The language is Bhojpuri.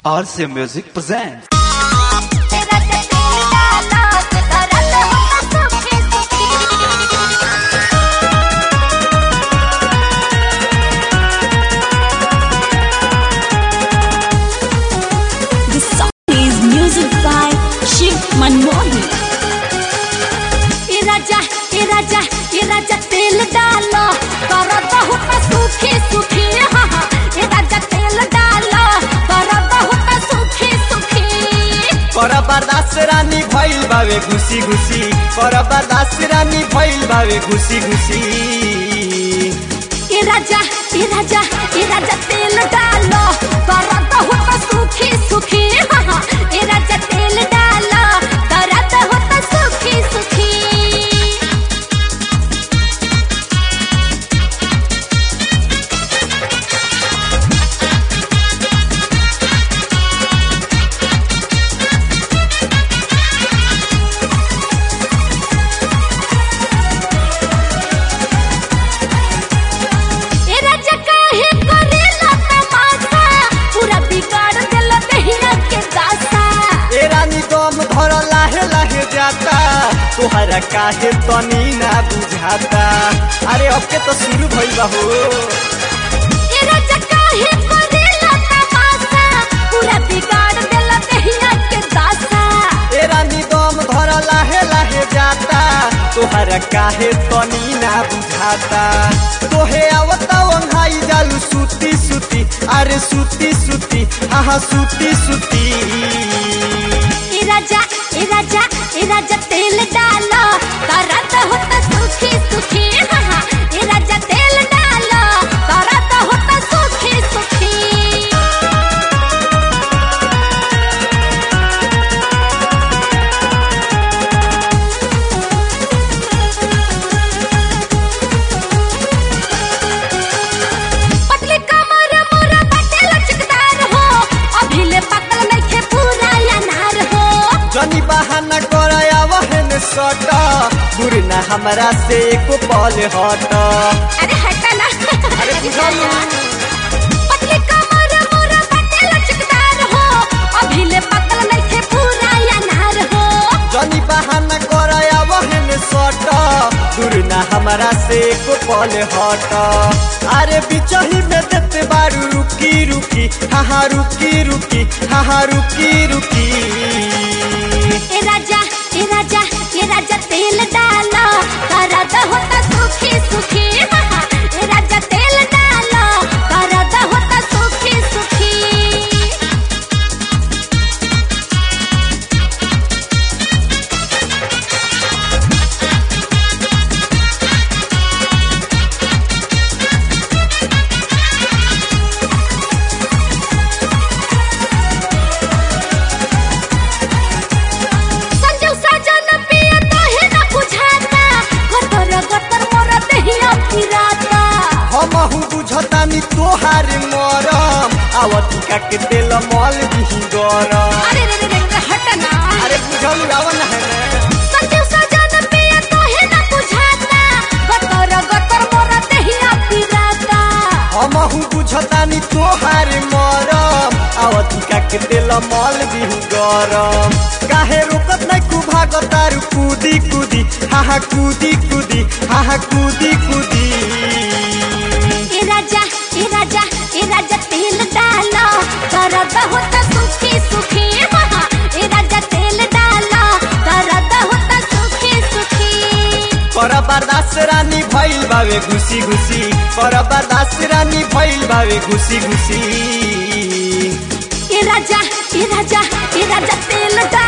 RC Music presents. तेरा चटेला नाच करत हो सुखी सुखी The song is music by Shiv Manmohan. ए राजा ए राजा ए राजा तेल डालो करत हो सुखी सुखी हाँ हाँ ए राजा तेल डालो करत हो सुखी सुखी कर बर्दाश्त रानी भइल बावे घुसी घुसी कर बर्दाश्त रानी भइल बावे घुसी घुसी ए राजा ए राजा ए राजा तेल डालो करत हो सुखी सुखी हाँ हाँ ए राजा तेल डालो करत हो सुखी सुखी ए राजा काहे करेला तमाशा पूरा बिगाड़ देला दहिया के दासा ए रानी दम धर लाहे लाहे जाता तोहरा काहे तनी ना बुझाता अरे अब के तो शुरू भइल बा हो ए राजा काहे करेला तमाशा पूरा बिगाड़ देला दहिया के दासा ए रानी दम धर लाहे लाहे जाता तोहरा काहे तनी ना बुझाता तोहे आवता वंघाई जालू सुती सुती अरे सुती सुती आहा सुती सुती ए राजा ए राजा ए राजा तेल डालो करत हो त सुखी सुखी हाँ हाँ ए राजा तेल डालो करत हो त सुखी सुखी पतली कमर मोरा बटे लचकदार हो अभी ले पकल नइखे पूरा अनार हो जनी बहाना कराया वहन सट दूर ना हमरा से एको पल हट अरे हटा ना अरे बुझालू। पतली कमर मोरा बटे लचकदार हो अभी ले पकल नइखे पूरा अनार हो जनी बहाना कराया वहन सट दूर ना हमरा से एको पल हट अरे बिचही में देते बारू रुकी रुकी हाँ रुकी रुकी हाँ रुकी रुकी ए राजा ए राजा ए राजा तेल डालो करत हो त सुखी सुखी हाँ हाँ ए राजा तेल डालो करत हो त सुखी सुखी संजू सजन पिया काहे न बुझाता गतर गतर मोर देहिया पिराता हमहु बुझतानी तोहार मरम आवतिका के तेल मल दिही गरम अरे रे रे रे रे, हट ना अरे बुझल आवन है संजू सजन पिया काहे न बुझाता गतर गतर मोर देहिया पिराता हमहु बुझतानी तोहार मरम आवतिका के तेल मल दिही गरम काहे रोकत नै कु भागतारु कूदी कूदी हाहा कूदी कूदी हाहा कूदी कूदी ए राजा ए राजा ए राजा तेल डालो दर्द होता सुखी सुखी हाँ हाँ, ए राजा तेल डालो दर्द होता सुखी सुखी कर बर्दाश्त रानी भइल बावे घुसी घुसी कर बर्दाश्त रानी भइल बावे घुसी घुसी ए राजा ए राजा ए राजा तेल डालो